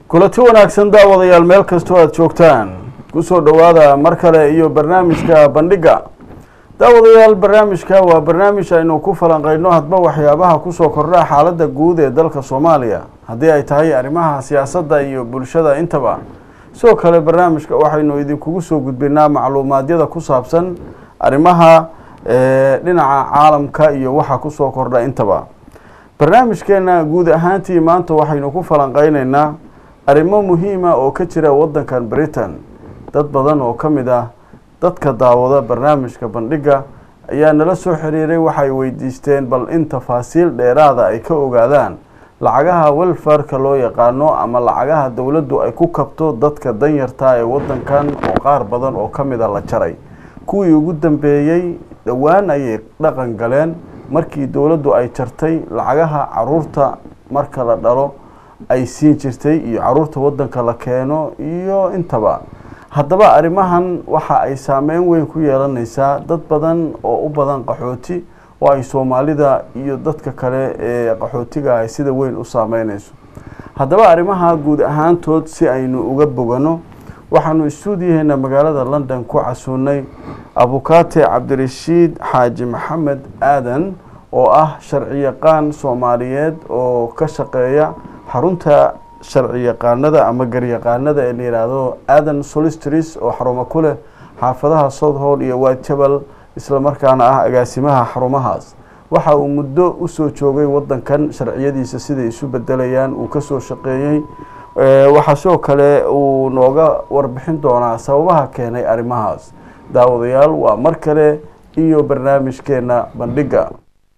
kulanti wanaagsan daawadayaal meel kastoo aada joogtaan kusoo dhowaada mar kale iyo barnaamijka bandhigga daawadayaal barnaamijka waa barnaamij aynu ku falanqeyno hadba waxyaabaha kusoo kordha xaaladda guud ee dalka soomaaliya haddii ay tahay arrimaha siyaasadda iyo bulshada intaba sidoo kale barnaamijka waxaynu idinkugu soo gudbinaa macluumaadyada ku saabsan arrimaha dhinaca caalamka iyo waxa kusoo kordha intaba barnaamijkeena guud ahaantii maanta waxaynu ku falanqeyneynaa arrimo muhiima oo ka jira waddankan britain dad badan oo ka mid ah dadka daawada barnaamijka bandhigga ayaa nala soo xiriiray waxay weydiisteen bal in tafaasiil dheeraada ay ka ogaadaan lacagaha welfarka loo yaqaano ama lacagaha dowladdu ay ku kabto dadka danyarta ee waddankan oo qaar badan oo ka mid a la jaray kuwii ugu dambeeyey dhowaan ayay dhaqan galeen markii dowladdu ay jartay lacagaha caruurta marka la dhalo ay siin jirtay iyo caruurta waddanka la keeno iyo intaba haddaba arrimahan waxa ay saameyn weyn ku yeelanaysaa dad badan oo u badan qaxooti oo ay soomaalida iyo dadka kale ee qaxootiga ay sida weyn u saameynayso haddaba arrimaha guud ahaantood si aynu uga bogano waxaanu istuudiyaheena magaalada london ku casuunay abukaate cabdirashiid xaaji maxamed aadan oo ah sharci yaqaan soomaaliyeed oo ka shaqeeya xarunta sharci yaqaanada ama garyaqaanada ee la yidhaahdo aadan solistris oo xarumo ku leh xaafadaha south hall iyo whitechapel islamarkaana ah agaasimaha xarumahaas waxa uu muddo usoo joogay wadankan sharciyadiisa siday isu bedelayaan uu kasoo shaqeeyey waxaa sidoo kale uu nooga warbixin doonaa sababaha keenay arrimahaas daawadayaal waa mar kale iyo barnaamijkeena bandhigga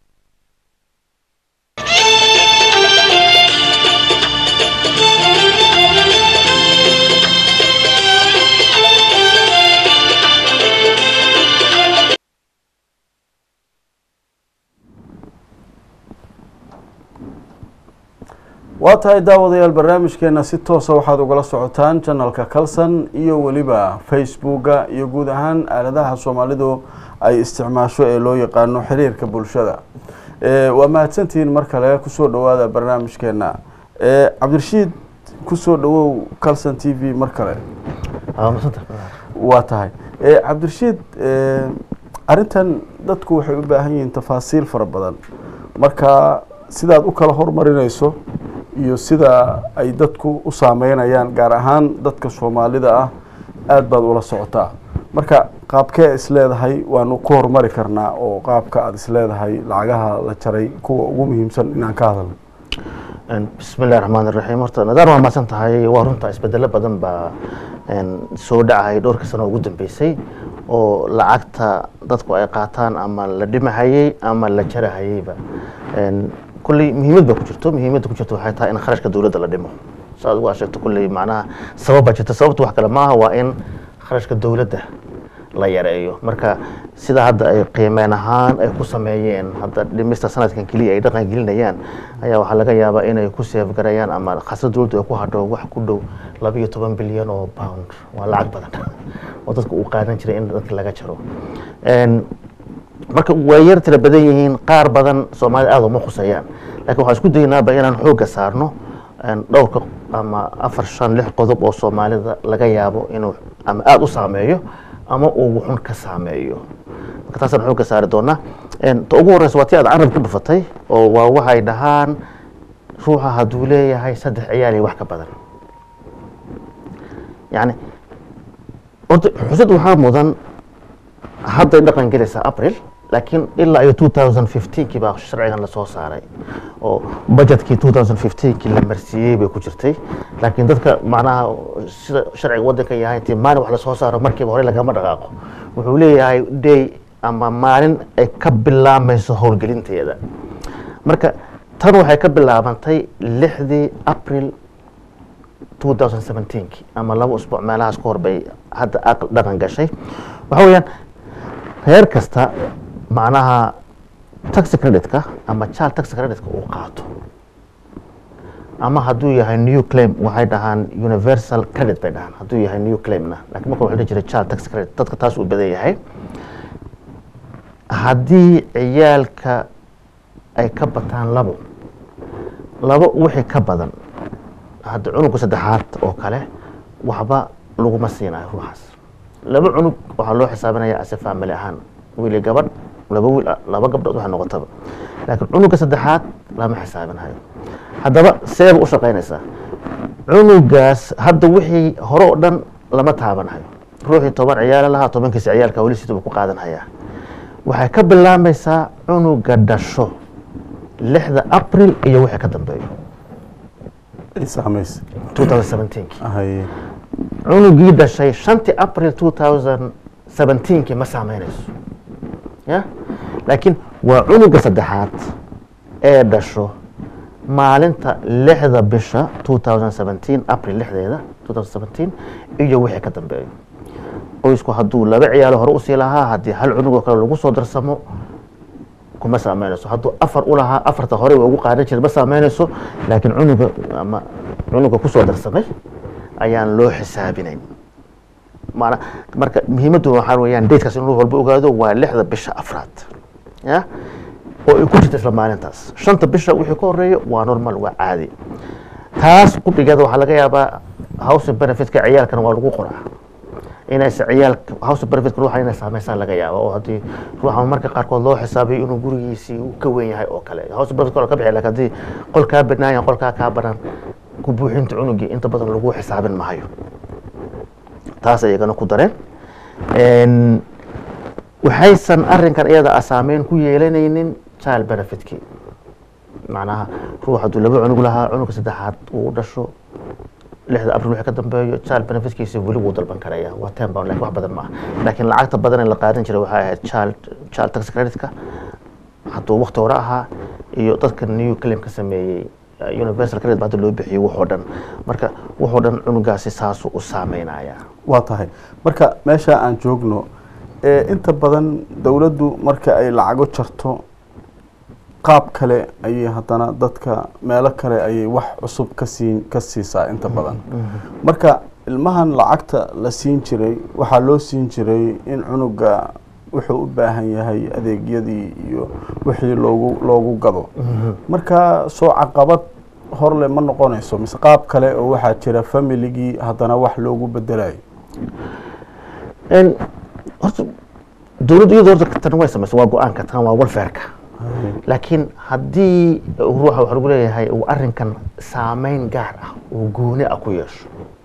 waa tahay daawadayaal barnaamijkeena si toosa waxaad ugala socotaan janalka calson iyo weliba facebooka iyo guud ahaan aaladaha soomaalidu ay isticmaasho ee loo yaqaano xiriirka bulshada waa mahadsantihiin mar kale kusoo dhawaada barnaamijkeena cabdirashiid kusoo dhawow calson t v mar kale waa tahay cabdirashiid arrintan dadku waxay u baahan yihiin tafaasiil fara badan marka sidaad u kala hormarinayso iyo sida ay dadku u saameynayaan gaar ahaan dadka soomaalida ah aada baad ula socotaa marka qaabkee isleedahay waanu ku horumari karnaa oo qaabka aada isleedahay lacagaha la jaray kuwa ugu muhiimsan inaan ka hadalno bismi illahi raxmaan iraxiim horta nadaar waa mahadsan tahay waa runta isbedelo badan baa soo dhacay dhowrka sano ugu dambeysay oo lacagta dadku ay qaataan ama la dhimahayey ama la jarahayeyba kulley muhiimad baa ku jirto muhiimadda ku jirto waxay tahay in kharashka dowladda la dhimo saaad uga sheegto kulley macnaha sabab baa jirta sababta wax kale maaha waa in kharashka dowladda la yareeyo marka sida hadda ay qiimeen ahaan ay ku sameeyeen hadda dhimista sanadkan keliya ay dhaqan gelinayaan ayaa waxaa laga yaabaa inay ku seefgarayaan ama khasra dowladdu ay ku hadho wax ku dhow laba iyo toban bilyan oo pound waa lacag badan oo dadka uu qaadan jiray in dadka laga jaro marka way yar tira badan yihiin qaar badan soomaalida aada uma khusayaan lakin waxaan isku daynaaba inaan xoogga saarno dhowrka ama afar shan lix qodob oo soomaalida laga yaabo inuu ama aada u saameeyo ama uu wuxun ka saameeyo marka taasaan xoogga saari doonaa ta ugu horeysa waa ti aad carab ku dhufatay oo waa waxay dhahaan ruuxa hadduu leeyahay saddex ciyaal iyo wax ka badan yani orta xusad waxaa mudan hadday dhaqan gelaysaa april laakiin ilaa iyo two thousand fifteenkii baa sharcigan lasoo saaray oo budgetkii two thousand fifteenkii la marsiiyey bay ku jirtay laakiin dadka macnaha sida sharciga waddanka yahay intii maalin wax lasoo saaro markiiba hore lagama dhaqaaqo wuxuu leeyahay day ama maalin ay ka bilaamayso howlgelinteeda marka tan waxay ka bilaabantay lixdii april two thousand seventeenkii ama laba usbuuc meelahaas ka hor bay hadda dhaqan gashay waxa weeyaan reer kasta macnaha taxi creditka ama child taxi creditka uu qaato ama hadduu yahay new claim waxay dhahaan universal credit bay dhahaan hadduu yahay new claimna lakin marka wuxuu dhihi jiray child taxi credit dadka taas uu badan yahay haddii ciyaalka ay ka bataan labo labo wixii ka badan hadda cunugga saddexaad oo kale waxba laguma siinayo ruuxaas laba cunug waxaa loo xisaabinaya ase family ahaan wiil iyo gabadh laba wiil laba gabdhood waxay noqotaba laakiin cunugga saddexaad lama xisaabinayo haddaba seeba u shaqaynaysaa cunugaas hadda wixii hore oo dhan lama taabanayo ruuxii toban ciyaalo lahaa tobankiisa ciyaalka weli siduu ku qaadanhayaa waxay ka bilaamaysaa cunuga dhasho lixda april iyo wixii ka dambeeyo ay saamaysa 2017 haye cunugii dhashay shantii april 2017 ma saameynayso ya laakiin waa cunuga saddexaad ee dhasho maalinta lixda bisha 2017 april lixdeeda 2017 iyo wixii ka dambeeyo qoysku hadduu laba ciyaalo hore usii lahaa haddii hal cunugoo kale lagu soo darsamo kuma saameynayso hadduu afar u lahaa afarta hore way ugu qaadan jiray ma saameynayso laakiin cunuga ama cunuga kusoo darsamay ayaan loo xisaabinayn maana marka muhiimaddu waxaa weeyaan datekaas in ruux walba ogaado waa lixda bisha afraad ya oo ay ku jirta isla maalintaas shanta bisha wixii ka horeeya waa normal waa caadi taas qudhigeeda waxaa laga yaabaa housing benefitka ciyaalkana waa lagu qoraa inaysa ciyaalka house benefitka ruuxa inay saameysaa laga yaaba oo haddii ruuxa marka qaarkood loo xisaabiyo inuu gurigiisii uu ka weyn yahay oo kale house benefit ka bixi laakiin haddii qol kaa banaayan qolkaa kaa banaan ku buuxinta cunugii inta badan lagu xisaabin maayo taas ayagana ku dareen waxaysan arinkan iyada a saameyn ku yeelanaynin child benefitkii macnaha ruux hadduu laba cunug lahaa cunuga saddexaad uu dhasho lixda abril wixii ka dambeeyo child benefitkiisa weli wuu dalban karaya waa ten pound lakin wax badan maaha laakiin lacagta badan ee la qaadan jiray waxay ahayd child child tax creditka hadduu wakti hore ahaa iyo dadka new claim ka sameeyey universal credit ba hadda loo bixiyey waxoo dhan marka waxoo dhan cunugaasi saasuu u saameynaya waa tahay marka meesha aan joogno ee inta badan dowladdu marka ay lacago jarto qaab kale ayay haddana dadka meelo kale ayay wax cusub ka siin ka siisaa inta badan marka ilmahan lacagta la siin jiray waxaa loo siin jiray in cunuga wuxuu u baahan yahay adeegyadii iyo wixii loogu loogu gado marka soo caqabad horle ma noqonayso mise qaab kale oo waxaa jira familigii haddana wax loogu bedelayo horta dowladdu iyadoo horta tan way samaysa waa go-aanka tan waa welfareka laakiin haddii ruuxa waxa lagu leeyahay uu arrinkan saameyn gaar ah uu gooni ah ku yeesho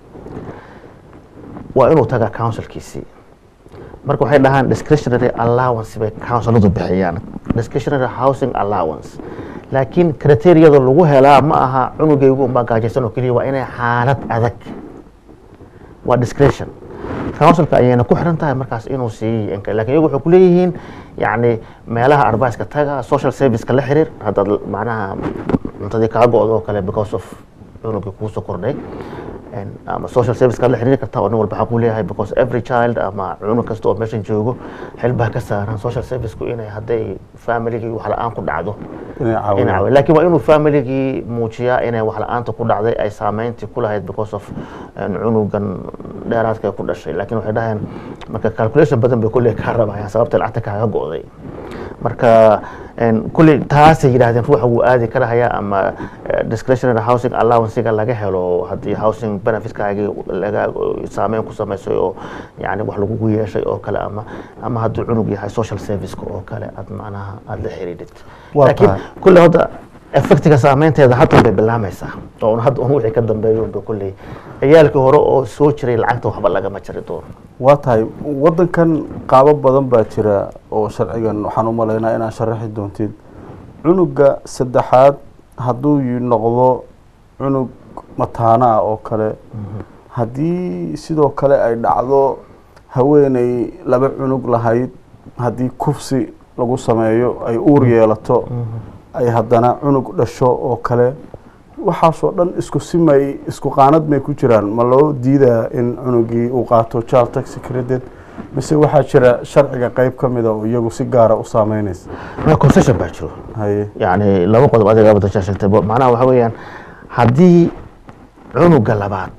waa inuu tagaa councilkiisii marka waxay dhahaan discretionary allowance bay counciladu bixiyaan discretionary housing allowance laakiin criteriyada lagu helaa ma aha cunugaygu unbaa gaajaysan oo keliya waa inay xaalad adag waa discretion councilka ayayna ku xiran tahay markaas inuu siiy lakin iyagu waxay kuleeyihiin yani meelaha arbiceka taga social serviceka la xiriir haddaad macnaha cuntadii kaa go-do oo kale because of cunugii kuusoo kordhay ama social serviceka la xiriiri karta oo nin walba xaquu leeyahay because every child ama cunug kasta oo meeshan joogo xil baa ka saaran social serviceku inay hadday familigii wax la-aan ku dhacdo inay lakin waa inuu familigii muujiyaa inay wax la-aanta ku dhacday ay saameyntii ku lahayd because of cunugan dheeraadka ku dhashay lakin waxay dhahayaan marka calculation badan bay kulley kaa rabayaan sababta lacagta kaaga go-day marka kulley taasay yidhahdeen ruuxa wuu aadi karahayaa ama discretionary housing allowancega laga helo haddii housing benefitkaagii laga saameyn ku samaysay oo yani wax lagugu yeeshay oo kale ama ama hadduu cunug yahay social serviceka oo kale aad macnaha aada la xiriidhid laakiin kulley hadda effectiga saameynteeda haddan bay bilaamaysaa oo hadda un wixii ka dambeeyo unba kulley ciyaalkii hore oo soo jiray lacagta waxba lagama jari doono waa tahay waddankan qaabo badan baa jira oo sharcigan waxaan u malaynaa inaad sharaxi doontid cunuga saddexaad hadduu noqdo cunug mataana ah oo kale haddii sidoo kale ay dhacdo haweeney laba cunug lahayd haddii kufsi lagu sameeyo ay uur yeelato ay haddana cunug dhasho oo kale waxaasoo dhan isku simay isku qaanad may ku jiraan ma loo diidaa in cunugii uu qaato child taxi credit mise waxaa jira sharciga qeyb ka mida oo iyagu si gaara u saameynaysa concession baa jiro haye yani laba qodob adiga abadashaa sheegtay macnaha waxa weeyaan haddii cunuga labaad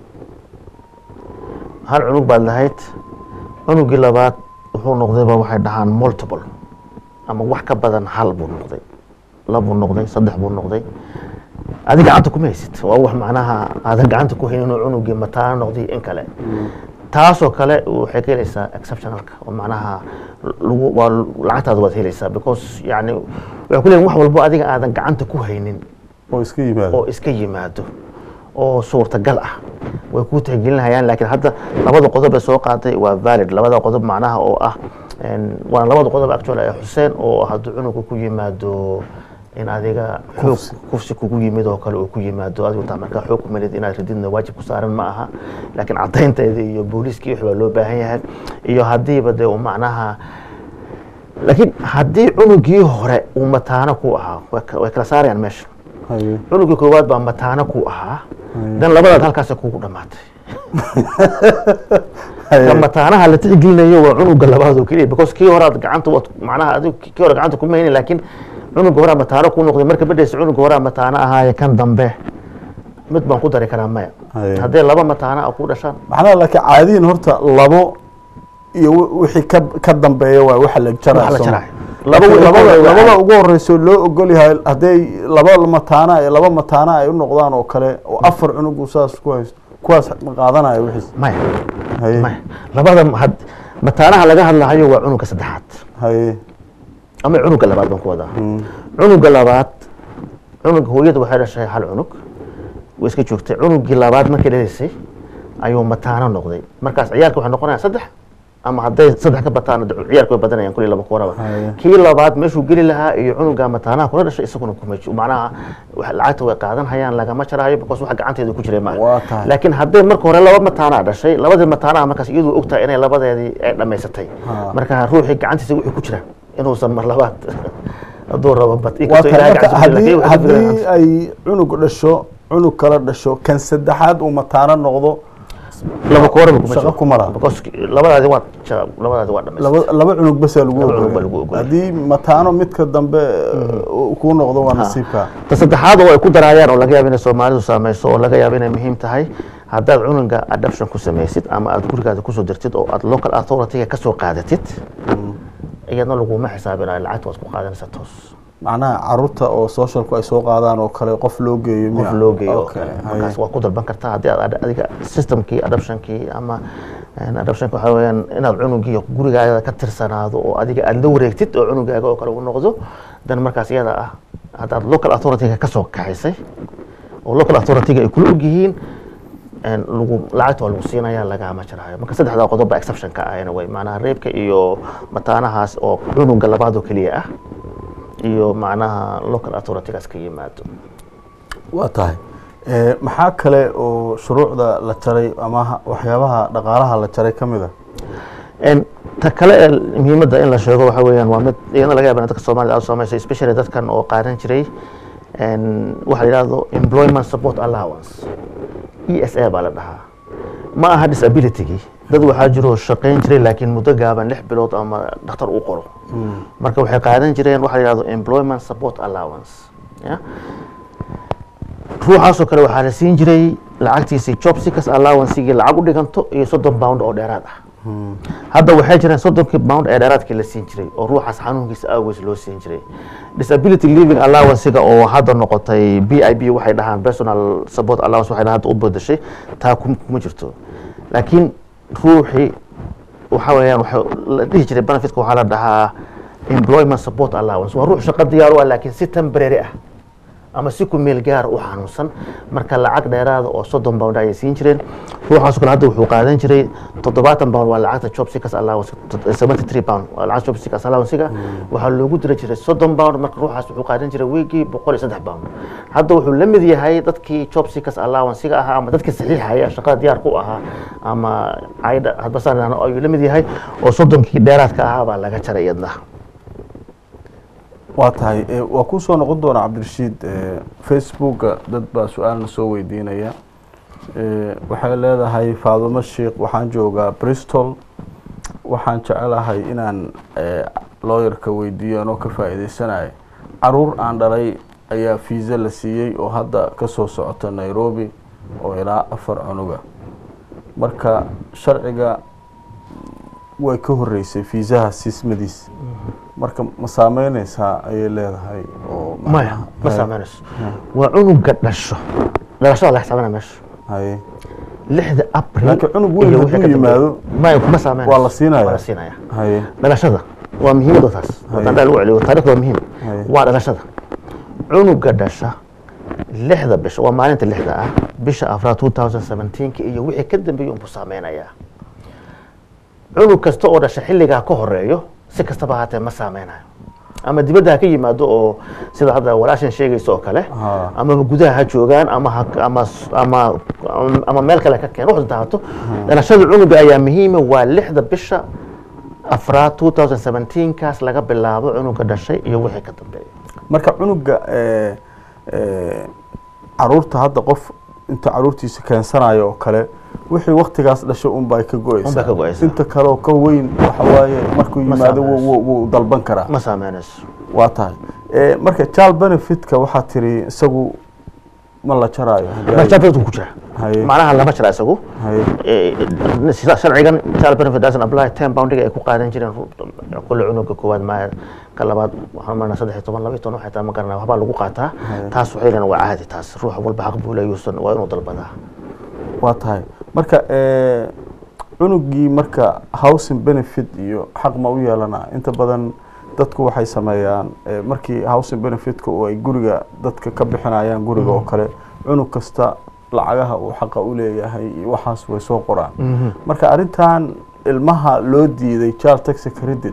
hal cunug baad lahayd cunugii labaad wuxuu noqdayba waxay dhahaan multiple ama wax ka badan hal buu noqday labuu noqday saddex buu noqday adi gacanta kuma haysid waa wax macnaha aadan gacanta ku haynin inuu cunugii mataana noqday in kale taasoo kale waxay ka helaysaa exceptionalka oo macnaha lagu waa lacagtaada waad helaysaa because yani waxay ku leeyihin wax walbo adiga aadan gacanta ku haynin oo iska yimaado oo iska yimaado oo suurtagal ah way kuu tixgelinayaan laakiin hadda labada qodob ee soo qaaday waa valid labada qodob macnaha oo ah een, waana labada qodob actual ee xuseen oo hadduu cunuga ku yimaado in adiga xoog kufsi kugu yimid oo kale uu ku yimaado adigu taa markaa xoog ku melid inaad rididna waajib ku saaran ma aha laakiin caddaynteeda iyo booliiskii wix baa loo baahan yahay iyo haddiiba dee uu macnaha laakiin haddii cunugii hore uu mataano ku ahaa way ka- way kala saarayaan meesha haye cunugii koowaad baa mataano ku ahaa dan labadaad halkaas kugu dhamaatay haye ka mataanaha la tixgelinayo waa cunuga labaad oo keliya because kii horaad gacanta waad macnaha adigu kii hore gacanta kuma haynin laakiin cunuga horaa mataano ku noqday marka bedhaysa cunuga horaa mataano ahaaye kan dambe mid baan ku dari karaa maya Haye. haddii laba mataano a ku dhashaan maxnaa laakiin caadiyin horta labo iyo wi- wixii ka ka dambeeya waa waxa la Waxa la jarayo jarayo. laba Laakiin labada labada- labada ugu horeyso loo ogol yahay hadday laba mataana ee laba mataana ay u noqdaan oo kale oo afar cunugu saas ku haysto kuwaas ma qaadanaya wixiis maya haye maya labada had- mataanaha laga hadlahayo waa cunuga saddexaad haye ama cunuga labaad baan ku wadaa Mm. cunuga labaad cunuga hooyada waxay dhashay hal cunug way iska joogtay cunugii labaad markay dhalaysay ayuu mataano noqday markaas ciyaalka waxay noqonayaan saddex ama hadday saddex ka bataan ciyaalka way badanayaan kulli laba kuwaraba Haya. kii labaad meeshuu geli lahaa iyo cunuga mataanaha kula dhashay isaguna kuma jiro macnaha wax- lacagta way qaadan hayaan lagama jaraayo because wax gacanteedu ku jiray Waa maaha tahay. laakiin hadday marka hore laba mataanaa dhashay labadii mataanaha markaas iyadu ogtahay inay labadeedii ay dhammaysatay Ha. marka ruuxii gacantiisa wixii ku jira inuusan mar labaad hadduu rabo bad waa inkastoo tahay ilaahay marka gacantiisa ku jira, haddii laakiin waxay ku haddii jiraan- ay cunug dhasho cunug kala dhasho kan saddexaad uu mataano noqdo laba kooraba kuma shaqo jiro kuma laha. because labadaadi waa ja- labadaadi waa dhamaysatay laba laba cunug basaa lagu Laba cunug ogolyahay. baa lagu ogolyahay. haddii mataano midka dambe uu kuu noqdo waa nasiibka ta saddexaad oo ay ku daraayaan oo laga yaabo inay soomaalidu saameyso oo laga yaabo inay muhiim tahay haddaad cunuga adoption ku samaysid ama aad gurigaada kusoo dirtid oo aad local authority-ga kasoo qaadatid iyadna laguma xisaabinayo lacagta waad ku qaadanaysaa toos macnaha caruurta oo socialku ay soo qaadaan oo kale qof loo geeyo qof miya? loo geeyo oo Okay, kale haye. markaas waa ku dalban kartaa haddii aad ad- adiga systemkii adoptionkii ama een, adoptionka waxaa weeyaan inaad cunugii gurigaaga ka tirsanaado oo adiga aad la wareegtid oo cunugaaga oo kale u noqdo dan markaas iyada ah haddaad local authority-ga kasoo kaxaysay oo local authority-ga ay kula ogyihiin een, lagu lacagta waa lagu siinaya lagama jaraayo marka saddexdaa qodob baa exception-ka ah anyway macnaha reebka iyo mataanahaas oo cunuga labaad oo keliya ah iyo macnaha local authority-gaas ka yimaado waa tahay Eh, maxaa kale oo shuruucda la jaray ama ha- waxyaabaha dhaqaalaha la jaray ka mid a En ta kale ee muhiimadda in la sheego waxa weeyaan waa mid iyadana laga yaaba in dadka soomaalida aad u saameysay especially dadkan oo qaadan jiray en waxa la yidhahdo employment support allowance e s a baa la dhahaa ma aha disability-gii dad waxaa jiro shaqayn jiray laakiin muddo gaaban lix bilood ama dhakhtar uu qoro marka waxay qaadan jireen waxa la yidhahdo employment support allowance ya ruuxaasoo kale waxaa la siin jiray lacagtiisii job seekers allowancegii lacag u dhiganto iyo soddon pound oo dheeraad ah hadda waxay jireen soddonkii pound ee dheeraadkii la siin jiray oo ruuxaas xanuunkiisa awgees loo siin jiray disability living allowancega oo hadda noqotay b i b waxay dhahaan personal support allowance waxay dhahaan hadda u bedeshay taa kum- kuma jirto laakiin ruuxii waxa weeyaan waxa la dhihi jiray benefitka waxaa la dhahaa employment support allowance waa ruux shaqo diyaar u ah laakiin si temporary ah ama si ku meel gaar u xanuunsan marka lacag dheeraada oo soddon pound ayay siin jireen ruuxaas kale hadda wuxuu qaadan jiray toddobaatan pound waa lacagta job seekers allowance seventy three pound waa lacagta job seekers allowance-ga waxaa loogu dira jiray soddon pound marka ruuxaas wuxuu qaadan jiray weekii boqol iyo saddex pound hadda wuxuu la mid yahay dadkii job seekers allowance-ga ahaa ama dadkii saxiixaya shaqada diyaar ku ahaa ama caydha hadba saan idhahno ayuu la mid yahay oo soddonkii dheeraadka ahaa baa laga jaray iyadna waa tahay Eh, waa kuu soo noqon doona cabdirashiid eh, facebooka dad baa su-aalna soo weydiinaya Eh, waxay leedahay faadumo sheikh waxaan joogaa bristol waxaan jecelahay inaan eh, lawyerka weydiiyo anoo ka faa'iideysanaya caruur aan dhalay ayaa fiisa la siiyey oo hadda ka soo socota nairobi oo ilaa afar cunuga marka sharciga way ka horeysay fiisaha siismadiis marka ma saameyneysaa ayay leedahay oo maya ma saameynayso waa cunuga dhasho dhalashada la xisaabinaya meesha haye lixda april Laakiin cunug weyn iyo wixii hadduu ka dambeeya. yimaado, maya kuma saameynayso waa la siinaya. waa la siinaya haye dhalashada waa muhiimada taas wadaan lagu celiyo taariikhda waa muhiim Haye. waa dhalashada cunuga dhasha lixda bisha waa maalinta lixda ah bisha afraad 2017 iyo wixii ka dambeeyay unbuu saameynayaa cunug kasta oo dhasha xilligaa ka horeeyo si kastaba haatee ma saameynayo ama dibadda ha ka yimaado oo sida hadda walaashan sheegaysa oo kale Ha. amaba gudaha ha joogaan ama ha- ama ama ama meel kale ka keen wax daato dhalashada cunuga ayaa muhiima waa lixda bisha afraad 2017 kaas laga bilaabo cunuga dhashay iyo wixii ka dambeeya marka cunuga eh, eh, caruurta hadda qof inta caruurtiisa keensanayo oo kale wixii waktigaas dhasho unbay ka go-eysaa Unbay ka go'aysaa. inta kale oo ka weyn waxa waaye markuu Ma yimaado saameynayso. wuu- wuu wuu dalban karaa ma saameynayso waa tahay Eh, marka child benefitka waxaa tiri isagu ma la jaraayo marjabadu ku jira Haye. macnaha lama jira isagu Haye. Eh, sida sharcigan child benefit doesn't apply ten poundiga ay ku qaadan jireen ru- kulle cunuga koowaad ma ka labaad waxaan marnaa saddex iyo toban laba iyo toban waxay tahay ma garanaa waxbaa lagu qaataa taas waxay leeyihin waa caadi taas ruux walba xaq buu leeyuusan waa inuu dalbadaa waa tahay marka eh, cunugii marka housing benefit iyo xaq ma u yeelana inta badan dadku waxay sameeyaan eh, markii housing benefitka oo ay guriga dadka ka bixinayaan guriga oo kale cunug kasta lacagaha uu xaqa u leeyahay iyo waxaas way soo qoraan marka arrintan ilmaha loo diiday child tax credit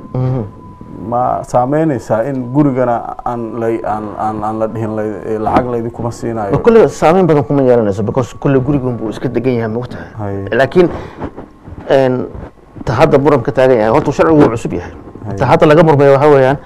ma saameynaysaa in gurigana aan lay aan aan aan la dhihin lay- eh, lacag laydinkuma siinayo kulle saameyn badan kuma yeelanayso because kulle gurigun buu iska degan yahay mogtahay Haye. laakiin een, ta hadda muran ka taagan yahay horta sharcigu wuu cusub yahay Haye. ta hadda laga murmaya waxaa weeyaan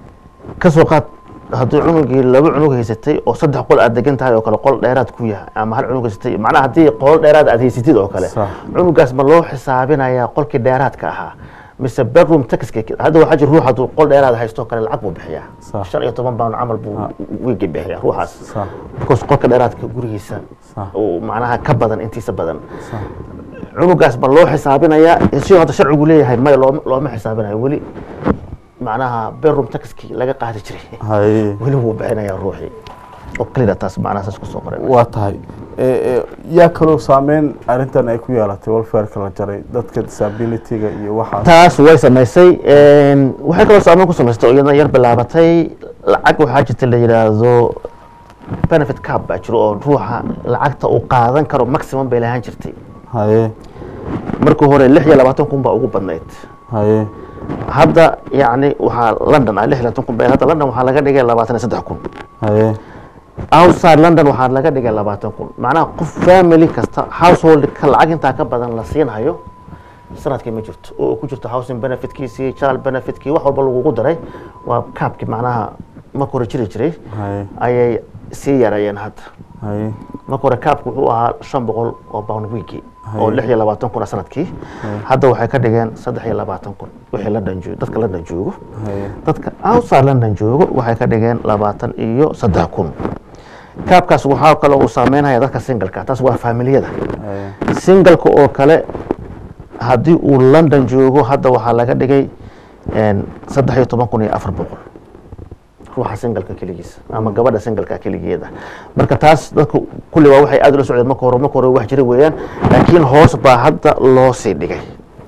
ka soo qaad haddii cunugii laba cunug haysatay oo saddex qol aad degan tahay oo kale qol dheeraad ku yahay ama hal cunug haysatay macnaha haddii qol dheeraad aad haysatid oo kale Sax. cunugaas ma loo xisaabinayaa qolkii dheeraadka ahaa mise bedroom taxka hadda waxaa jira ruux hadduu qol dheeraad haysto oo kale lacag buu bixiyaa Sax. shan iyo toban pound camal buu wiigi bixiyaa ruuxaas Sax. because qolka dheeraadka gurigiisa Sax. uu macnaha ka badan intiisa badan cunugaas ma loo xisaabinayaa sidoo hadda sharcigu leeyahay maya looma looma xisaabinayo weli macnaha bedroom taxkii laga qaadi jiray haye weli wuu bixinayaa ruuxii oo clear taas macnaha saas kusoo qoran waa tahay Eh, eh, yaa kaloo saameyn arrintan ay ku yeelatay welfareka la jaray dadka disabilityga iyo waxaas taas way samaysay een, waxay kaloo saameyn ku samaystay oo iyadana yar bilaabatay lacag waxaa jirta la yidhaahdo benefit cap baa jiro oo ruuxa lacagta uu qaadan karo maximum bay lahaan jirtay haye markii hore lix iyo labaatan kun baa ugu badnayd haye hadda yacni waxaa london ah lix iyo labaatan kun bay hadda london waxaa laga dhigay labaatan iyo saddex kun haye outside london waxaa laga dhigay labaatan kun macnaha qof family kasta household ka lacag intaa ka badan la siinhayo sanadkii ma jirto oo ku jirto housing benefitkiisii child benefitkii wax walba lagugu daray waa kaabkii macnaha marka hore jiri jiray haye ayay sii yareeyeen hadda haye marka hore kaabku wuxuu ahaa shan boqol oo pound weekii oo Haye. lix iyo labaatan kun ah sanadkii hadda waxay ka dhigeen saddex iyo labaatan kun wixii london joogo dadka london joogo haye dadka outside london joogo waxay ka dhigeen labaatan iyo saddex kun kaabkaas waxaa kale uu saameynaya dadka singalka taas waa faamiliyada haye singalka oo kale haddii uu london joogo hadda waxaa laga dhigay een, saddex iyo toban kun iyo afar boqol ruuxa singalka keligiisa ama gabadha singalka keligeeda marka taas dadku kulli waa waxay aad ula socdeen marka hore marka hore wax jira weeyaan laakiin hoos baa hadda loo sii dhigay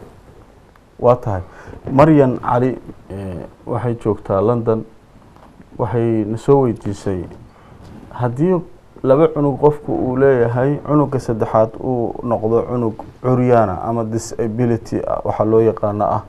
waa tahay maryan cali eh, waxay joogtaa london waxay na soo weydiisay haddii laba cunug qofku uu leeyahay cunuga saddexaad uu noqdo cunug curyaana ama disability ah, waxaa loo yaqaano ah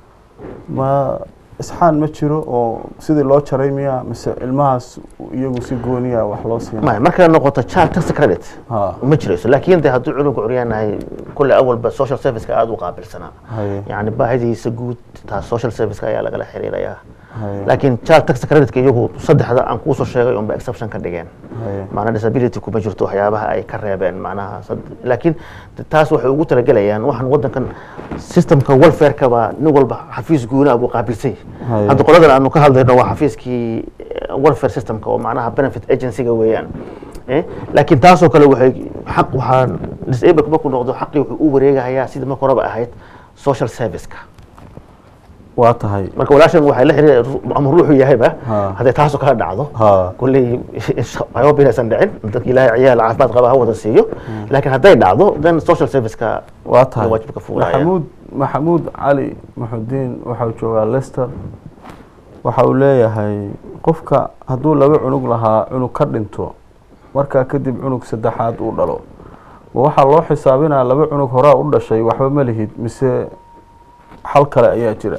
ma isxaan ma jiro oo sidii loo jaray miya mise ilmahaas iyagu si gooniya wax loo siina maya markay noqoto child tax credit ha ma jirayso laakiin de hadduu cunuga curyaanahay kulle awalba social serviceka aada u qaabilsanaa haye yani baahidiisa guud taas social serviceka ayaa lagala xiriirayaa haye laakiin child tax credit iyagu saddexda aan kuusoo sheegay unba exception ka dhigeen haye maanaa disability kuma jirto waxyaabaha ay ka reebeen macnaha sad- laakiin taas waxay ugu talagelayaan waxaan wadankan systemka welfareka baa nin walba xafiis guunaa buu qaabilsan Haye. yahay hadda qoladan aanu ka hadlayno waa xafiiskii eh, welfare systemka oo macnaha benefit agencyga weeyaan Eh, laakiin taasoo kale waxay xaq waxaa disable markuu noqdo xaqii wuxuu u wareegahayaa sidii marka horeba ahayd social serviceka waa tahay marka walaashan waxay la xiriir ama ruuxu yahayba Ha. hadday taasoo kala dhacdo ha kulley I hope inaysan dhicin dadka ilaahay ciyaal caafimaad qaba ha wada siiyo laakiin hadday dhacdo then social serviceka waa tahay waajibka fuulaya. maxamuud maxamuud cali maxudiin waxau joogaa lester waxa uu leeyahay qofka hadduu laba cunug lahaa cunug ka dhinto markaa kadib cunug saddexaad uu dhalo ma waxaa loo xisaabinaa laba cunug horaa u dhashay waxba ma lihid mise xal kale ayaa jira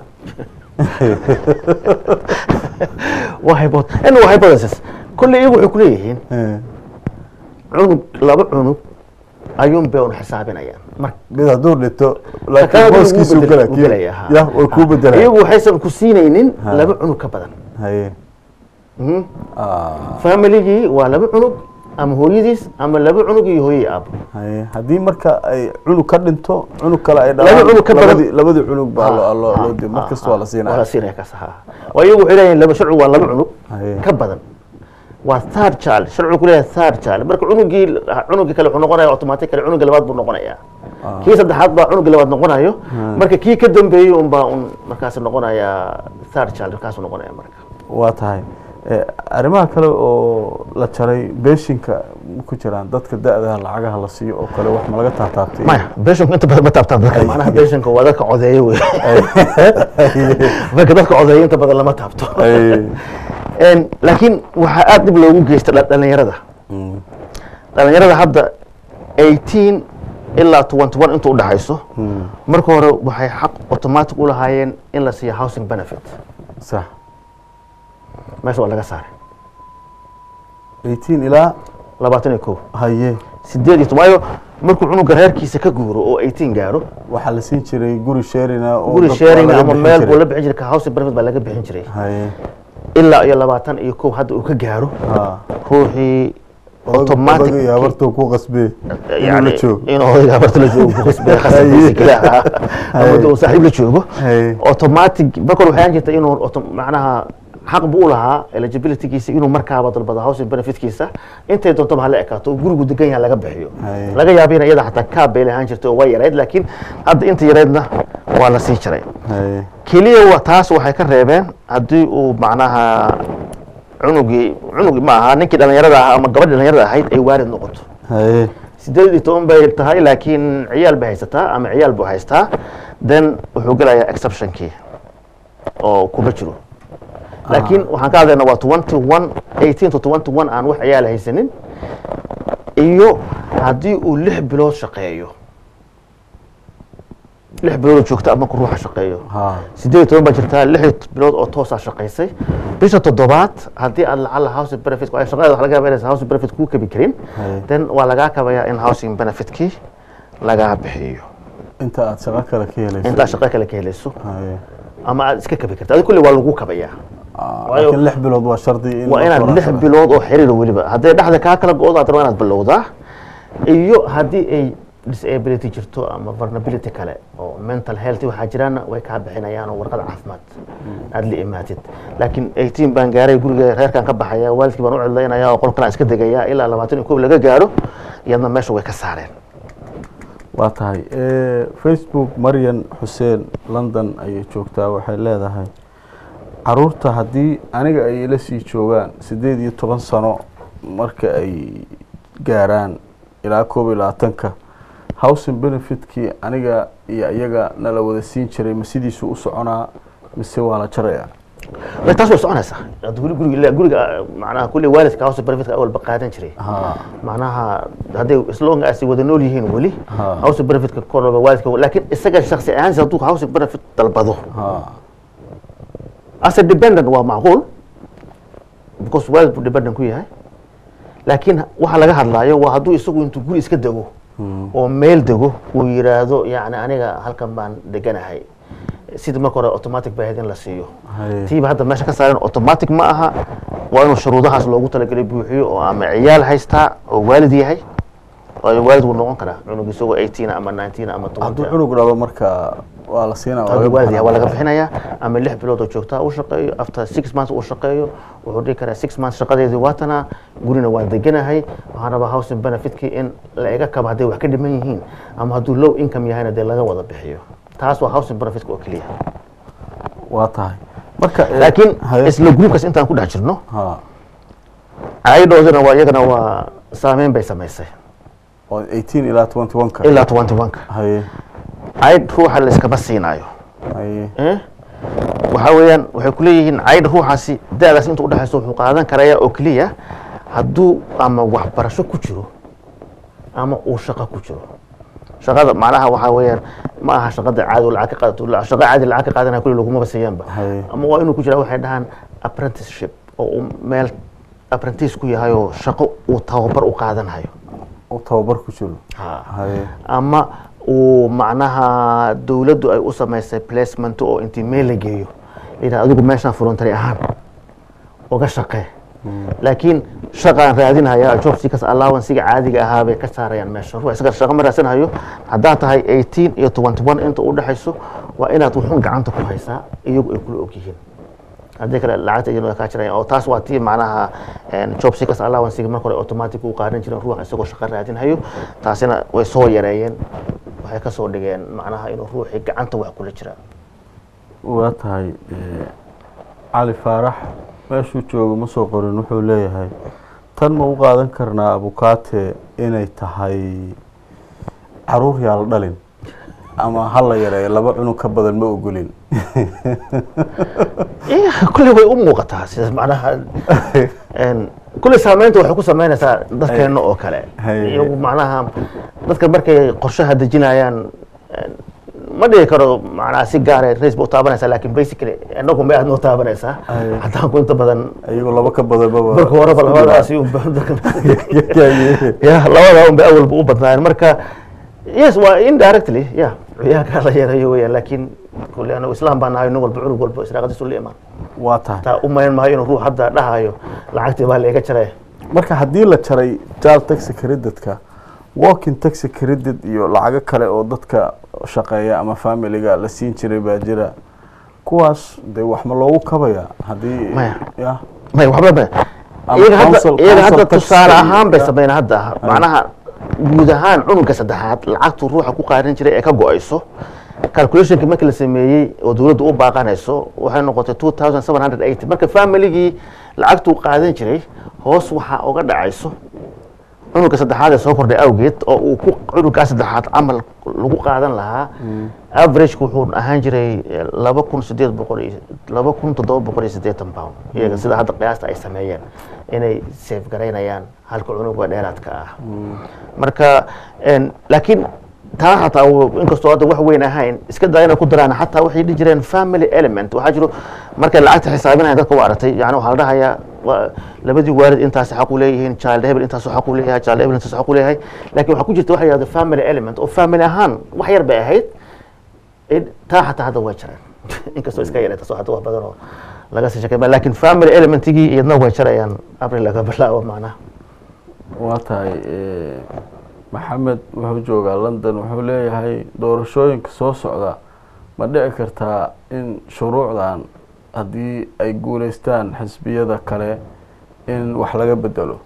waa hypo- in waa hypothesis kulley iyagu waxay kuleeyihiin cunug laba cunug ayuun bay un xisaabinayaan marka mid hadduu dhinto Kakala laakiin wuu booskiisu bedel- gala wuu gelaya, ha. ya way kuu bedelaya iyagu waxaysan ku siinaynin Ha. laba cunug ka badan haye Mhm. Ah, familigii waa laba cunug ama hooyadiis ama laba cunug iyo hooyadii aabo haye haddii marka ay cunug ka dhinto cunug kale ay Laba cunug ka badan- labadii labadii cunug baa loo- loo Ha, loo di ha, mar kasta ha, waa la waa siinaya la siinaya kaas ha waa iyagu waxay leeyihin laba sharcigu waa laba cunug Haye. ka badan waa third child sharcigu ku leeyahay third child marka cunugii cunugii kale wuxuu noqonaya automatic kale cunugii labaad buu noqonayaa kii saddexaad baa cunugii labaad noqonayo marka kii ka dambeeyey un baa un markaas noqonaya third child markaasuu noqonaya marka waa tahay Eh, arrimaha kale oo la jaray beeshinka ma ku jiraan dadka da-daha lacagaha la siiyo oo kale wax ma laga taataabtay maya beshanku inta badan ma taabtaan dadka macnaha beshanka waa dadka codeeya wey marka dadka codeeya inta badan lama taabto Ay, En, laakiin waxaa aada dhib loogu geysta dha- dhalinyarada mm, dhalinyarada hadda 18 ilaa 21 inta u dhaxayso mm, marka hore waxay xaq automatic u lahaayeen in la siiyo housing benefit sax meesha waa laga saaray 18 ilaa labaatan iyo kow haye sideed iyo toban waayo markuu cunuga reerkiisa ka guuro oo 18 gaaro waxaa la siin jiray guri sharina oo guri dadka sharing laga ama bixin meel jiray. buu la bixin jiray ka housing benefit baa laga bixin jiray haye ilaa iyo labaatan iyo kow hadda uu ka gaaro ha ruuxii automatic automatic habartuu ku qasbee inuu la yani joogo inuu odayga habarta la joogo ku qasbay khasabkiisa keliya ama dee uu saaxiib la joogo Haye. automatic marka hore waxay ahaan jirta inuu auto- macnaha xaq buu u lahaa eligibilitygiisa inuu markaaba dalbado housing benefitkiisa intay doontoba hala ekaato oo gurigu degan yahay laga bixiyo Haye. laga yaaba in iyada xataa kaab bay lahaan jirtay oo waa yarayd laakiin hadda inta yaraydna waa la sii jiray haye keliya wa- taas waxay ka reebeen haddii uu macnaha cunugii cunugii ma aha ninkii dhalinyarada ahaa ama gabadhi dhalinyarada ahayd ay waalid noqoto haye sideed iyo toban bay tahay laakiin ciyaal bay haysataa ama ciyaal buu haystaa then wuxuu gelayaa exceptionkii oo kuma jiro laakiin waxaan ka hadlaynaa waa twenty one eighteen to twenty one aan wax ciyaal haysanin iyo haddii uu lix bilood shaqeeyo lix bilood oo joogta ama ku ruuxa shaqeeyo ha sideed iyo toban baa jirtaa lix iyo bilood oo toosaa shaqaysay bisha toddobaad haddii aad lacala housing benefit ay shaqadeeda wax laga yaaba inaysan housing benefit kuu kabi karin Haye. then waa lagaa kabayaa in housing benefitkii lagaa bixiyo inta aad shaqo kale ka helayso intaa shaqo kale ka helayso haye ama aad iska kabi karta adi kulli waa lagu kabayaa Ah, Waayo- laakiin lix bilood waa shardi in waa la inaad lix qoransado. bilood oo xiriir weliba hadday dhexda kaa kala go-do aad rabaa inaad bilowdaa iyo haddii ay disability jirto ama vulnerability kale oo mental health waxaa jiraana way kaa bixinayaan oo warqad caafimaad aad la imaatid laakiin 18 baan gaaray guriga reerkan ka baxaya waalidkii baan u cidlaynaya oo qolkan iska degaya ilaa labaatan iyo kow laga gaaro iyadna meesha way ka saareen waa tahay Eh, facebook maryan xuseen london ayay joogtaa waxay leedahay caruurta haddii aniga ay ila sii joogaan siddeed iyo toban sano marka ay gaaraan ilaa koob iyo labaatanka housing benefitkii aniga iyo iyaga nala wada siin jiray ma sidiisu u soconaa mise waa la jarayaa Way taas way soconaysaa Hadda guri- guriga guriga macnaha kulli waalidka house benefitka awalba qaadan jiray ha macnaha hadday islonga asi wada nool yihiin weli Ha. house benefitka korba waalidka laakiin isaga shakhsi ahaansi hadduu house benefit dalbado ha as a dependent waa macquul because waalid buu dependent ku yahay laakiin waxa laga hadlaayo waa hadduu isagu intuu guri iska dego oo meel dego uu yiraahdo yani aniga halkan baan deganahay sidii marka hore automatic bay ahayd in la siiyo Haye. tiiba hadda meesha ka saaren automatic ma aha waa inuu shuruudahaas loogu talagelay buuxiyo oo ama ciyaal haystaa oo waalid yahay waayo waalid wuu noqon karaa cunug isagoo 18 ama 19 ama 20 hadduu cunug dhalo marka waa la siinaa waa hadduu laga waalid yahay waa laga bixinaya. bixinayaa ama lix bilood oo joogtaa u shaqeeyo after six months uu shaqeeyo wuxuu dhihi karaa six months shaqadeedii waatana gurina waan deganahay waxaan rabaa housing benefitkii in la iga kabo hadday wax ka dhiman yihiin ama hadduu low income yahayna dee laga wada bixiyo taas waa housing benefitka oo keliya waa tahay marka eh, laakiin haye- isla groupkaas intaan ku dhex jirno ha caydhoodana waa iyagana waa saameyn bay samaysay oo 18 ilaa 21 ka ilaa twenty one-ka haye caydh ruuxa la iskama siinaayo haye Eh? waxaa weeyaan waxay ku leeyihiin caydh ruuxaasi da-daas inta udhexayso wuxuu qaadan karaya oo keliya hadduu ama waxbarasho ku jiro ama uu shaqo ku jiro shaqada macnaha waxaa weeyaan ma aha shaqada caadi oo lacag ka qaadato la- shaqo caadi lacag ka qaadanaya kulli lagumaba siiyaanba Haye. ama waa inuu ku jira waxay dhahaan apprenticeship oo uu meel apprentice ku yahay oo shaqo uu tababar u qaadanayo u tababar ku jiro haye ama uu macnaha dowladdu ay u samaysay placement oo intii meel la geeyo layidhaha adigu meeshaan voluntary ahaan uga shaqee laakiin shaqaan raadinaya job seekers allowancega caadiga ahaa bay ka saarayaan meesha ruux isaga shaqo ma raadsanayo haddaad tahay 18 iyo 21 inta u dhexayso waa inaad wuxuun gacanta ku haysaa iyagu ay kula ogyihiin haddii kale lacagta iyadoo ay kaa jirayaan oo taas waa tii macnaha een, job seekers allowancega marka hore automatic u qaadan jireen ruux isagoo shaqo raadinhayo taasina way soo yareeyeen waxay ka soo dhigeen macnaha inuu ruuxii gacanta wax kula jiraa waa tahay eh, cali faarax meeshuu joogo ma soo qorin wuxuu leeyahay tan ma u qaadan karnaa abukaate inay tahay caruur yaa la dhalin ama ha la yareeyo laba cunug ka badan ma ogolin Eh, kulley way u muuqataa sidaas macnaha een, kulley saameynta waxay ku sameynaysaa dadkeena oo kale Hay. iyagu macnaha dadka markay qorshaha dejinayaan een, ma dhihi karo macnaha si gaara race ba u taabanaysaa laakiin basically inagu ma aad noo taabanaysaa Hay. haddaan ku inta badan iyagoo laba ka badan maba marka horeba labadaasi unba dadkan- ya labada unba awalba u badnaayeen marka yes waa indirectly ya ciyaalkaa la yareeyo weyaan laakiin kulle anagu islaam baan nahay nin walba cunug walba israaqadiisu la imaan waa tahay taa u mayn maayo inuu ruux hadda dhahayo lacagtii baa layga jaraya marka haddii la jaray jaal taxi credit-ka walking taxi credit iyo lacago kale oo dadka shaqeeya ama familiga la siin jiray baa jira kuwaas dee wax ma loogu kabaya haddii Maya. ya may waxba ma Ama iyaga hadda council- iyaga hadda council tax tusaale iyo- ahaan bay ya. sameyn hadda macnaha guud ahaan cunugga saddexaad lacagtu ruuxa ku qaadan jiray ee ka go-ayso calculationka markii la sameeyey oo dowladdu u baaqanayso waxay noqotay two thousand seven hundred eighty marka familigii lacagtuu qaadan jiray hoos waxaa uga dhacayso cunugga saddexaad ee soo kordhay awgeed oo uu ku cunuggaa saddexaad camal lagu qaadan lahaa average wuxuu ahaan jiray eh, laba kun sideed boqol iyo laba kun toddoba boqol iyo siddeetan pound iyaga sida hadda qiyaasta ay sameeyeen inay safe garaynayaan halka cunuga dheeraadka ah marka en, laakiin taa xataa uu- inkastoo hadda wax weyn ahayn iska daa inay ku daraan xataa waxay dhihi jireen family element waxaa jiro markay lacagta xisaabinaya dadka u aragtay yani waxaa la dhahayaa waa labadii waalid intaas xaq u leeyihiin child hebel intaas xaq u leeyahay child hebel intaas xaq u leeyahay laakiin waxaa ku jirta waxa la yihahdo family element oo family ahaan wax yar bay ahayd in- taa xataa hadda way jareen inkastoo iska yaray taasoo hadda wax badan oo laga sii shaqeyn laakiin family elementigii iyadna way jarayaan april laga bilaabo macnaha waa tahay eh, maxamed wuxuu joogaa london wuxuu leeyahay doorashooyinka soo socda ma dhici kartaa in shuruucdan haddii ay guuleystaan xisbiyada kale in wax laga bedelo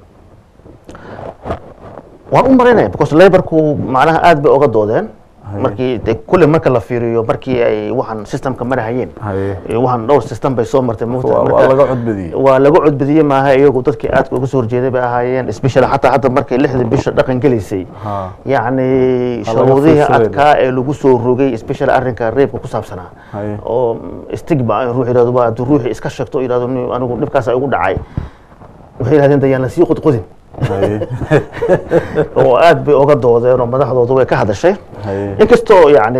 waan u maraynaya because laborku macnaha aad bay oga doodeen Haye. markii de kulle marka la fiiriyo markii ay waxaan systemka marahayeen haye iyo waxaan dhowr system bay soo martay waa mugta waa laga codbadiyey waa laga codbadiyey maaha iyagu dadkii aadka uga soo horjeeday bay ahaayeen especially xataa hadda markay lixda bisha dhaqan gelaysay ha yacni Ha laga shuruudihii fiirsadeen. adkaa ee lagu soo rogay especially arrinka reebka ku saabsanaa haye oo stigma in ruux yidhahdo waa hadduu ruuxii iska sheegto oo yidhahdo "Nin- anigu dhibkaas igu dhacay waxay yidhahdeen dayaan la sii qodqodin haye oo aad bay oga doodeen oo madaxdooda way ka hadashay haye inkastoo yacni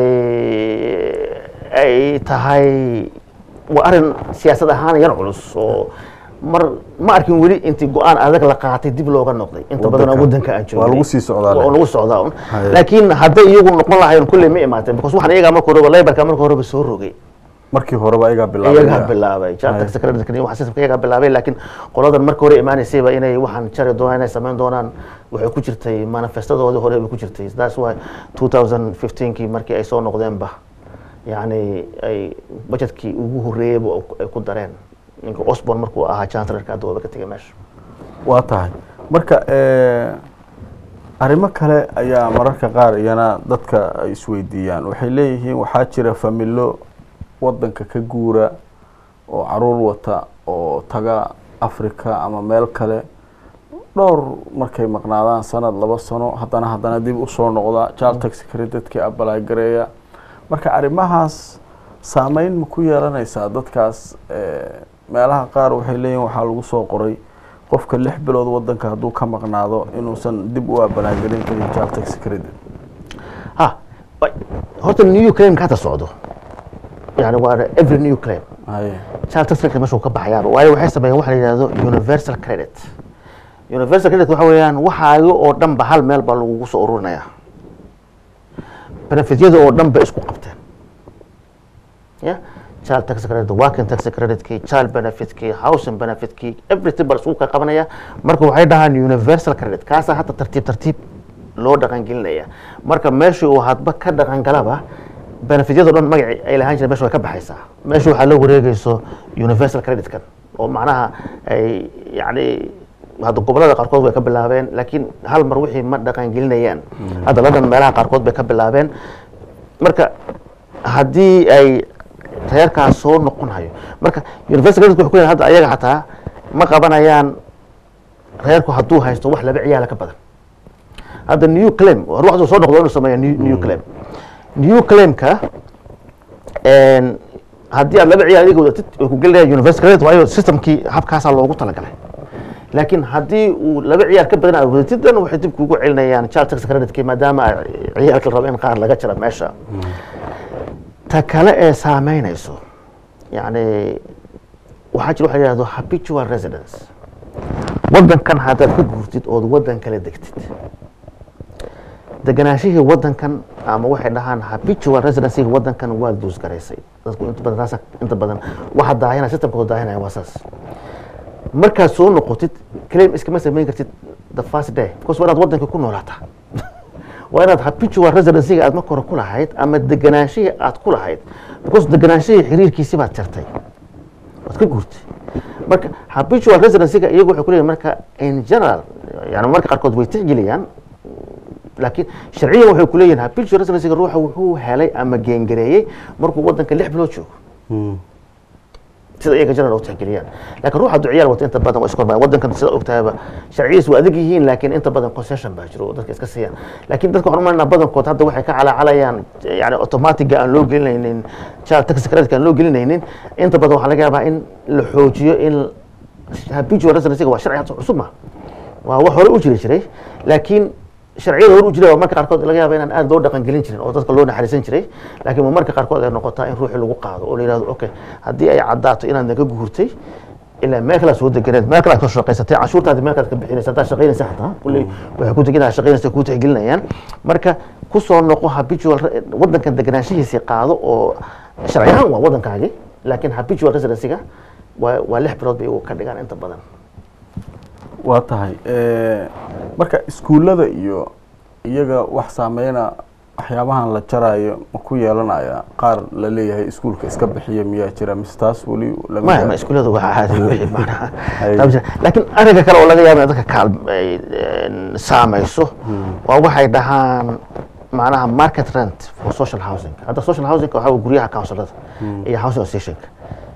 ay tahay waa arrin siyaasad ahaan yar culus oo mar ma arkin weli intii go-aan adag la qaatay dib looga noqday inta badan oo Waddanka. waddanka aan waa lagu joognay sii socdaa oo lagu socdaa un Haye. laakiin hadday iyagu noqon lahayn kulley ma imaateen because waxaan iyagaa marka horeba laborka marka horeba soo rogay markii horeba ayagaa bilaabay iyagaa bilaabay jarta secretary waxa systemka iyagaa bilaabay laakiin qoladan marka hore imaanaysayba inay waxaan jari doonaan inay samayn doonaan waxay ku jirtay manifestadoodii hore bay ku jirtay that's why 2015kii markii ay soo noqdeenba yacni ay budgetkii ugu horreeyeyba ay ku dareen ninka osborn markuu ahaa chancellorka hadda waaba ka tegay meesha waa tahay marka eh, arrimo kale ayaa mararka qaar iyana dadka ay isweydiiyaan waxay leeyihiin waxaa jira familo wadanka ka guura oo caruur wata oo taga africa ama meel kale dhowr markay maqnaadaan sanad laba sano haddana haddana dib usoo noqda child tax credit-kii abalay gareeya marka arrimahaas saameyn ma ku yeelanaysaa dadkaas eh, meelaha qaar waxay leeyihin waxaa lagu soo qoray qofka lix bilood wadanka hadduu ka maqnaado inuusan dib u abalaagelin karin child tax credit ha wa- horta new claim ka hadda socdo yani waa every new claim haye child tax credit meesha uu ka baxayaaba waayo waxay sameeyeen waxa la yidhahdo universal credit universal credit waxa weeyaan waxaaga oo dhan ba hal meel baa lagugu soo ururinaya benefityada oo dhan ba isku qabteen ya child tax credit working tax credit-kii child benefit-kii housing benefit-kii everything baa la isugu ka qabanaya marka waxay dhahaan universal credit kaasaa hadda tartiib tartiib loo dhaqangelinaya marka meeshii uu hadba ka dhaqangalaba benefityada o dhan magaci ay lahaan jireen meesha way ka baxaysaa meesha waxaa la wareegayso universal credit-kan oo macnaha ay yacni hadda gobolada qaarkood way ka bilaabeen laakiin hal mar wixii ma dhaqangelinayaan hadda london meelaha qaarkood bay ka bilaabeen marka haddii ay reerkaas soo noqon hayo marka universal credit wuxuu ku yahay hadda ayaga xataa ma qabanayaan reerku hadduu haysto wax laba ciyaala ka badan hadda new claim ruuxdu soo noqdo inuu sameeyo new, new claim new claimka een, haddii aad laba ciyaal adiga wadatid way ku gelinaya universal credit waayo systemkii habkaasaa loogu talagalay laakiin haddii uu laba ciyaal ka badan aad wadatid dan waxay dib kugu celinayaan child tax credit-kii maadaama ay ciyaalka la rabo in qaar laga jira meesha ta kale ee saameynayso yani waxaa jira waxa la yihahdo habitual residence wadankan haddaad ka guurtid ood wadan kale degtid deganaashihii wadankan ama waxay dhahaan habitual residencyga wadankan waad duusgaraysay dadku inta badan taasa inta badan waxa daahina systemkooda daahinaya waa saas markaad soo noqotid claim iskama samayn kartid the first day because waa inaad wadanka ku noolaataa waa inaad habitual residencyga aad marka hore ku lahayd ama deganaashihii aad ku lahayd because deganaashihii xiriirkiisi baad jartay waad ka guurtay marka habitual residencyga iyagu waxay ku leeyihin marka in general yani marka qaarkood way tixgeliyaan laakiin sharciyan waxay ku leeyihin habitual residencyga ruuxa wuxuu helay ama geengareeyey markuu wadanka lix bilood joogo sida iyaga general u tixgeliyaan laakiin ruuxa hadduu ciyaal wato inta badan waa iskormaa wadankan sida ogtahayba sharciyiis waa adag yihiin laakiin inta badan concession baa jiro oo dadka iska siiyaan laakiin dadka waxaan umaynaa badankood hadda waxay ka calaacalayaan yani automatiga aan loo gelinaynin child tax credit aan loo gelinaynin inta badan waxaa laga yaabaa in la xoojiyo in habitual residencyga waa sharci hadda cusub ma waa wax hore u jiri jiray laakiin sharciyada hor u jiray waa marka qaarkood laga yaaba inaan aad loo dhaqan gelin jirin oo dadka loo naxariisan jiray laakiin waa marka qaarkood ay noqotaa in ruuxii lagu qaado oo la yihahdo okay haddii ay caddaato inaad naga guurtay ilaa meel kale aad soo deganeed meel kale aad ka shaqaysatay cashuurtaadi meel kale aad ka bixinaysa haddaad shaqaynaysa xataa kulley waxay ku teginayaa shaqaynaysa kuu tixgelinayaan marka ku soo noqo habitual re- wadankan deganaanshihiisii qaado oo sharci ahaan waa wadankaagi laakiin habitual residencyga waa waa lix bilood bay iyagu ka dhigaan inta badan waa tahay Eh, marka iskuullada iyo iyaga wax saameyna waxyaabahan la jaraayo ma ku yeelanaya qaar la leeyahay iskuulka iska bixiya miyaa jira mise taas weli lama maya gaaro? ma iskuullada waa caadi wixii macnaha Ay. Taa ma jira. laakiin arrinka kale oo laga yaaba in dadka kaal ay een, saamayso waa waxay dhahaan macnaha market rent for social housing hadda social housing waxaa waa guryaha councilada iyo housing associationka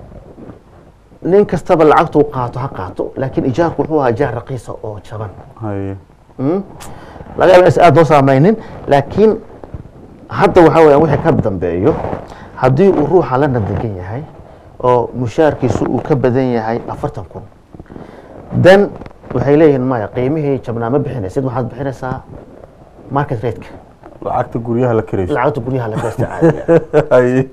nin kastaba lacagtuu qaato ha qaato laakiin ijaarku wuxuu ahaa ijaar raqiisa oo jaban haye Mm. laga yaaba inaysan aad loo saameynin laakiin hadda waxaa weeyaan wixii ka dambeeyo haddii uu ruuxa la nadegan yahay oo mushaarkiisu uu ka badan yahay afartan kun then waxay leeyihiin maya qiimihii jabnaa ma bixinaysid waxaad bixinaysaa market rateka lacagta guryaha la karayso lacagta guryaha la geysta caadiga haye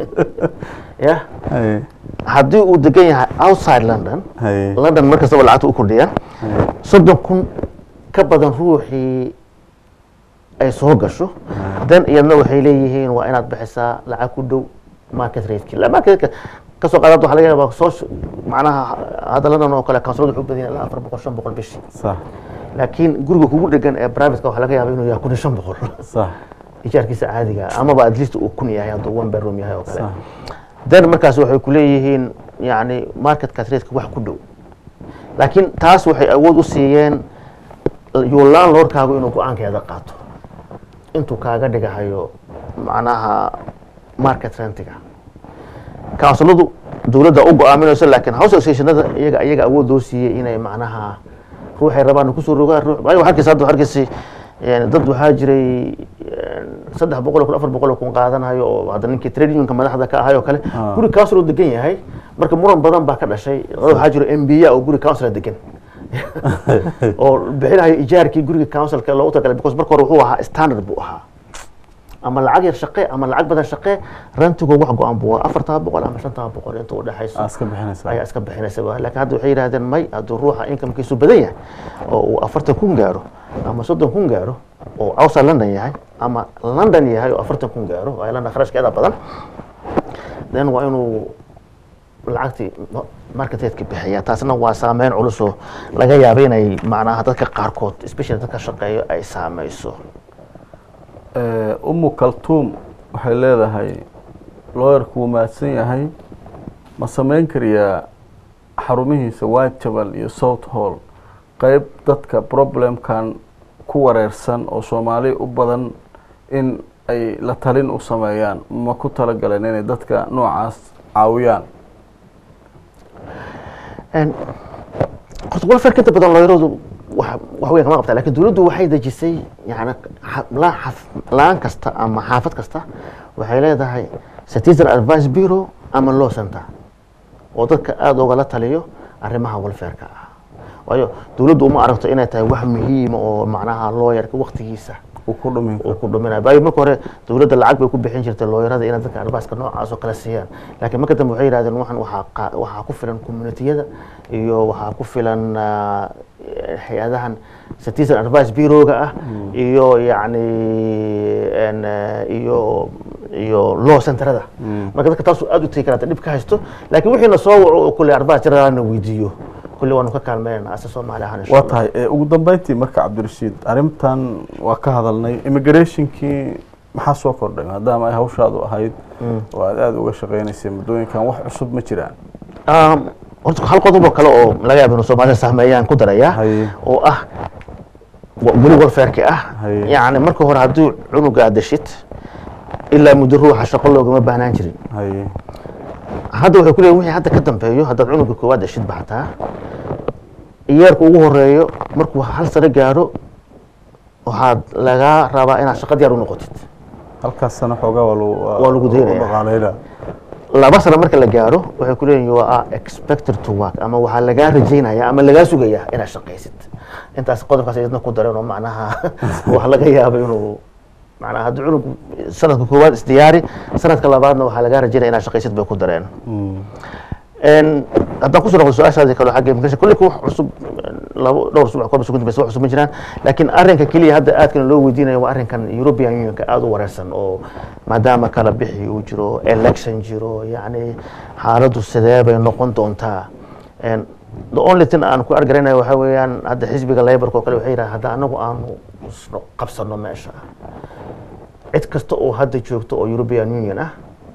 ya haye haddii uu degan yahay outside london haye london mar kastaba lacagta u kordhiyaan soddon kun ka badan ruuxii ay soo gasho dan iyadna waxay leeyihiin waa inaad bixisaa lacag ku dhow market rateki la market rateka kasoo qaadaad waxaa laga yaabaa soo macnaha hadda london oo kale kansulada wuxuu badan yahay ilaa afar boqol shan boqol bishii sax laakiin guriga kugu dhegan ee privateka waxaa laga yaabaa inuu yahay kun iyo shan boqol sax ijaarkiisa caadiga ah, amaba at least uu kun yahay hadduu one bedroom yahay oo kale sax then markaas waxay ku leeyihiin yani marketka rateka wax ku dhow laakiin taas waxay awood u siiyeen yuu landlordkaagu inuu go-aankeeda qaato intuu kaaga dhigahayo macnaha market rentiga counsiladu dowladda u go-aaminayso laakiin house associationada iyaga iyaga awood loo siiyey inay macnaha ruuxay rabaan kusoo rogaan ruux waayo waxaa arkaysa hadda waxaa arkaysa yani dad waxaa jiray saddex boqol oo kun afar boqol oo kun qaadanayo oo hadda ninkii trade unionka madaxda ka ahay oo kale Ah. guri council oo degan yahay marka muran badan baa ka dhashay waxaa jiro m b a oo guri council degan oo bixinayo ijaarkii guriga councilka loogu talagalay because marka hore wuxuu ahaa standard buu ahaa ama lacag yar shaqee ama lacag badan shaqee rantigo wax go-an buu ahaa afartaa boqol ama shantaa boqol inta u dhexayso aa iska bixinaysaa ayaa iska bixinaysa laakiin hadda waxay yidhahdeen may hadduu ruuxa incomekiisu badan yahay oo uu afartan kun gaaro ama soddon kun gaaro oo outside london yahay ama london yahay oo afartan kun gaaro ay london kharashkeeda badan then waa inuu lacagtii marketeedka bixiya taasna waa saameyn culus oo laga yaaba inay macnaha dadka qaarkood especially dadka shaqeeyo ay saameyso Eh, umu kaltuum waxay leedahay looyarku wuu mahadsan yahay ma samayn kariyaa xarumihiisa whitechapel iyo south hall qeyb dadka problemkan ku wareersan oo soomaali u badan in ay la talin u sameeyaan ma ku talagaleen inay dadka noocaas caawiyaan En, horta welfare inta badan looyaradu wax wax weyn kama qabtaa lakin dowladdu waxay dejisay yani xa- laan xaf- laan kasta ama xaafad kasta waxay leedahay citizen advice bureau ama law center oo dadka aada ugala taliyo arrimaha welfareka ah waayo dowladdu uma aragto inay tahay wax muhiima oo macnaha looyarka waktigiisa uu ku dhumin uu karo ku dhuminayo waayo marka hore dowladda lacag bay ku bixin jirtay looyarada inay dadka adviceka noocaas oo kale siiyaan laakiin marka dambe waxay yidhahdeen waxan waxaa qa- waxaa ku filan communitiyada iyo waxaa ku filan ah, hay-adahan citizen advice bureauga ah iyo yacni en, eh, iyo iyo law centerada marka dadka taasuu aada u tegi karata dhib ka haysto laakiin wixiina soo waco oo kule advice jirana weydiiyo kulli waanu ka kaalmeynana ase soomaali ahaan insha waa Allah. tahay eh, ugu dambeyntii marka cabdirashiid arrintan waa ka hadalnay immigrationkii maxaa soo kordhay maadaama ay hawshaadu ahayd oo aad aada uga shaqeynaysay muddooyinkan wax cusub ma jiraan Um, horta hal qodob oo kale oo laga yaabo inuu soomaalida sahmeeyaan ku daraya Haye. oo ah wa- weli warfeerka ah Haye. yacni marka hore hadduu cunuga aad dashid ilaa muddo ruuxa shaqo loogama baahnaan jirin haye hadda waxay ku leeyihin wixii hadda ka dambeeyo haddaad cunuga koowaad dashid ba xataa iyeerka ugu horeeyo markuu hal sano gaaro waxaad lagaa rabaa inaad shaqo diyaar u noqotid halkaas sano xoogaa waa lagu Waa lagu daynaya. dhaqaaleyna laba sano marka la gaaro waxay ku leeyihin you are expected to work ama waxaa lagaa rajaynaya ama lagaa sugaya inaad shaqaysid intaas qodobkaas idna ku dareen oo macnaha wax laga yaabo inuu macnaha haddii cunug sanadka koowaad isdiyaari sanadka labaadna waxaa lagaa rajaynaya inaad shaqaysid bay ku dareen En, haddaan kusoo noqdo su-aashaadii kale xagga immigration kulli wax cusub labo dhowr usbuuc koob sugunti bas wax cusub ma jiraan laakiin arrinka keliya hadda aadkana loo weydiinayo waa arrinkan European Unionka aada u wareersan oo maadaama kala bixi uu jiro election jiro yacni xaaladdu sidee bay noqon doontaa En, the only thing aan ku argaraynayo waxaa weeyaan hadda xisbiga laborka oo kale waxay yidhaha hadda anagu aanu isno- qabsano meesha cid kasta oo hadda joogto oo European Union ah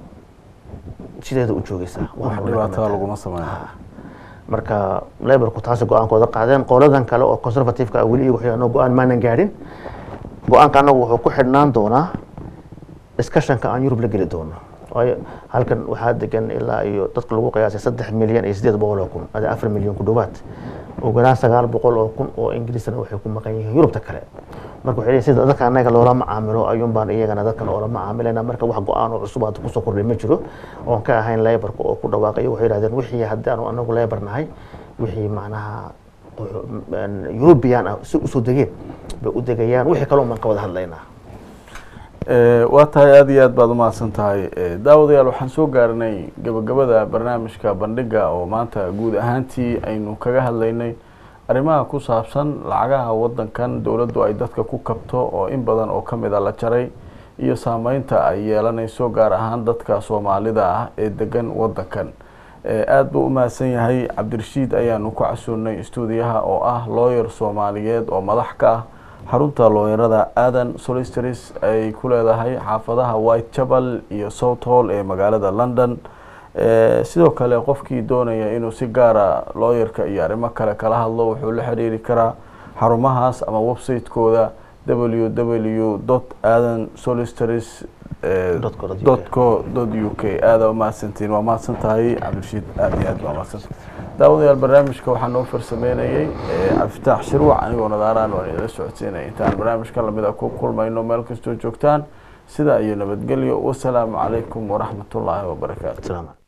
sideeda u joogaysaa Waa wax muhiim dhibaatada tahay. laguma sameeyo marka laborku taasi go-aankooda qaadeen qoladan kale oo conservativeka ah weli iyagu waxay anoo go-aan maanan gaadhin go-aanka anagu wuxuu ku xidhnaan doonaa discussionka aan yurub la geli doono waayo halkan waxaa degan ilaa iyo dadka lagu qiyaasay saddex milyan iyo sideed boqol oo kun ada afar milyan ku dhowaad ugu yaraan sagaal boqol oo kun oo ingiriisna waxay ku maqan yihiin yurubta kale marka waxay leeyihin sida dadka annaga loola macaamilo ayuun baan iyagana dadkan oola macaamilayna marka wax go-aan oo cusub hadda kusoo kordhay ma jiro oon ka ahayn laborka oo ku dhawaaqayo waxay yidhahdeen wixii haddaanu anagu labor nahay wixii macnaha European ah si usoo degeen bay u degayaan wixii kale baan ka wada hadlaynaa Eh, waa tahay aada iyo aad baad umahadsan tahay Eh, daawadayaal waxaan soo gaarnay gabagabada barnaamijka bandhiga oo maanta guud ahaantii aynu kaga hadlaynay arrimaha ku saabsan lacagaha wadankan dowladdu ay dadka ku kabto oo in badan oo kamid a la jaray iyo saameynta ay yeelanayso gaar ahaan dadka soomaalida ah ee degan wadankan Eh, aada buu umahadsan yahay cabdirashiid ayaanu ku casuunay stuudiyaha oo ah lawyer soomaaliyeed oo madax ka ah xarunta looyarada aadan solisters ay ku leedahay xaafadaha whitechapel iyo south hall ee magaalada london Eh, sidoo kale qofkii doonaya inuu si gaara looyarka iyo arrimo kale kala hadlo wuxuu la xiriiri karaa xarumahaas ama website-kooda www adan solisters Dot co dot UK. dot co dot u k aada umahadsantiin waa mahadsan tahay cabdirashiid aada iyo aad baa mahadsan daawadayaal barnaamijka waxaa noo farsameynayay cabdifitaax shirwac anigoo nadaaraan waan idila socodsiinaya intaan barnaamijka lamida ku kulmayno meel kastoo joogtaan sidaa iyo nabadgelyo wasalaamu calaykum waraxmatullaahi wabarakaatu salaam